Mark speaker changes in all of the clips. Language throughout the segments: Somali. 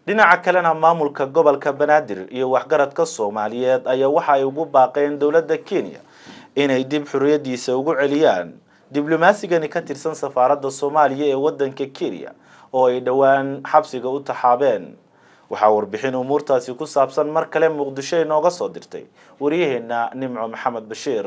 Speaker 1: dhinaca kalena maamulka gobolka banaadir iyo waxgaradka soomaaliyeed ayaa waxa ay ugu baaqeen dowladda kenya inay dib xorriyadiisa ugu celiyaan diblomasigani ka tirsan safaaradda soomaaliya ee waddanka kenya oo ay dhowaan xabsiga u taxaabeen waxaa warbixin umuurtaasi ku saabsan mar kale muqdisho inooga soo dirtay waryaheena nimco maxamed bashiir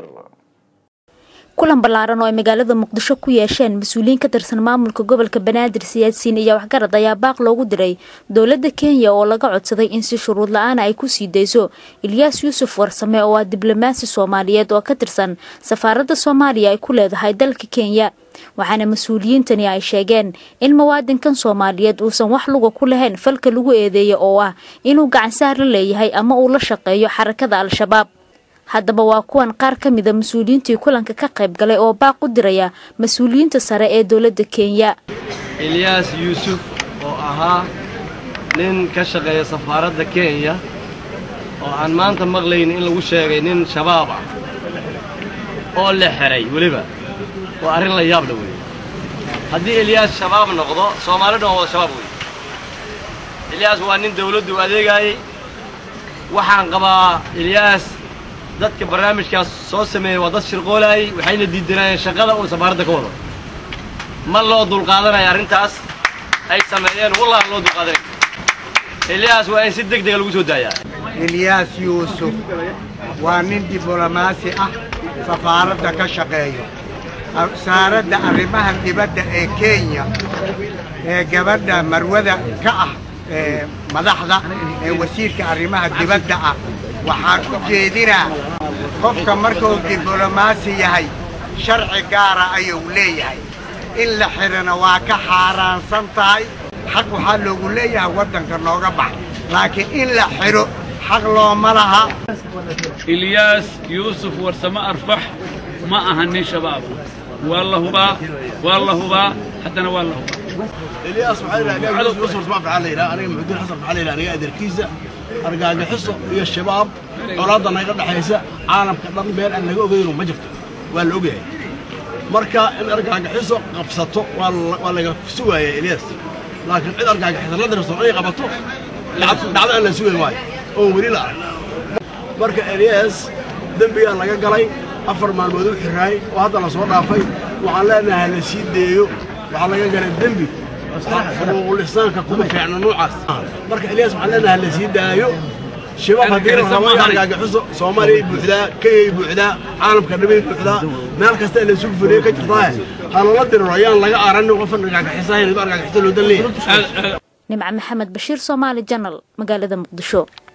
Speaker 2: kulan ballaaran oo ay magaalada muqdisho ku yeesheen mas-uuliyiin ka tirsan maamulka gobolka banaadir siyaasiyiin iyo waxgarad ayaa baaq loogu diray dowladda kenya oo laga codsaday in si shuruud la-aana ay ku sii dayso ilyaas yuusuf warsame oo ah diblomaasi soomaaliyeed oo ka tirsan safaaradda soomaaliya ay ku leedahay dalka kenya waxaana mas-uuliyiintani ay sheegeen in muwaadinkan soomaaliyeed uusan wax luga ku lahayn falka lagu eedeeya oo ah inuu gacansaar la leeyahay ama uu la shaqeeyo xarakada al-shabaab haddaba waa kuwan qaar ka mida mas-uuliyiintii kulanka ka qayb galay oo baaq u diraya mas-uuliyiinta sare ee dowladda kenya
Speaker 3: ilyaas yuusuf oo ahaa nin ka shaqeeya safaaradda kenya oo aan maanta maqlaynin in lagu sheegay nin shabaab ah oo la xeray weliba waa arrin la yaabla wey haddii ilyaas shabaab noqdo soomaali dhan waa wada shabaab wey ilyaas waa nin dawladdu adeegaayey waxaan qabaa ilyaas dadka barnaamijkaas soo sameeyey waa dad shirqoolaayey waxayna diidanayeen shaqada uu safaaradda ka wado ma loo dulqaadanaya arrintaas ay sameeyeen wallah loo dulqaadanay ilyaas waa in si deg dega lagu soo daayaa
Speaker 4: ilyaas yuusuf waa nin diblomaasi ah safaaradda ka shaqeeyo wasaaradda arrimaha dibadda ee kenya ee gabadha marwada ka ah ee madaxda ee wasiirka arrimaha dibadda ah waxaan u jeedinaa qofka markuu diblomaasi yahay sharci gaara ayuu leeyahay in la xidhana waa ka xaaraansan tahay xaq waxaa loogu leeyahay waddanka nooga bax laakiin in la xidho xaq looma laha
Speaker 5: ilyaas yuusuf warsamo arfax ma aha nin shabaab waa la hubaa waa la hubaa haddana waa la hubaa
Speaker 6: الياس محل يوسف اسمع في علي انا محمود حسن في علي انا قادر كيسه argaaga xiso iyo shabaab colaadda naga dhaxaysa caalamka dhan meel aan laga ogeyno ma jirto waa la ogyahay marka in argaaga xiso qabsato waa laga sugaaya eliyas laakiin cid argaaga xiso la dirso inay qabato dhacdo aan la sugayn waayo oo weli la arag marka eliyas dembigaa laga galay afar maalmood u xiraay oo hadda la soo dhaafay waxaan leenahay la sii deeyo waxaa laga galay dembi xuquuqulisaanka kuma fiicna noocaas marka eliyas waxaan leenahay la sii daayo shabaab haddii la rabo in argagaxiso soomaaliya buuxdaa kenyay buuxdaa caalamka dhamay buuxdaa meel kasta la isugu fuliyo ka jirtaa ha lala diriro ayaan laga aranin qofan argagaxisahayn argagaxiso loo dan leeyahay
Speaker 2: nimco maxamed bashiir soomaali janal magaalada muqdisho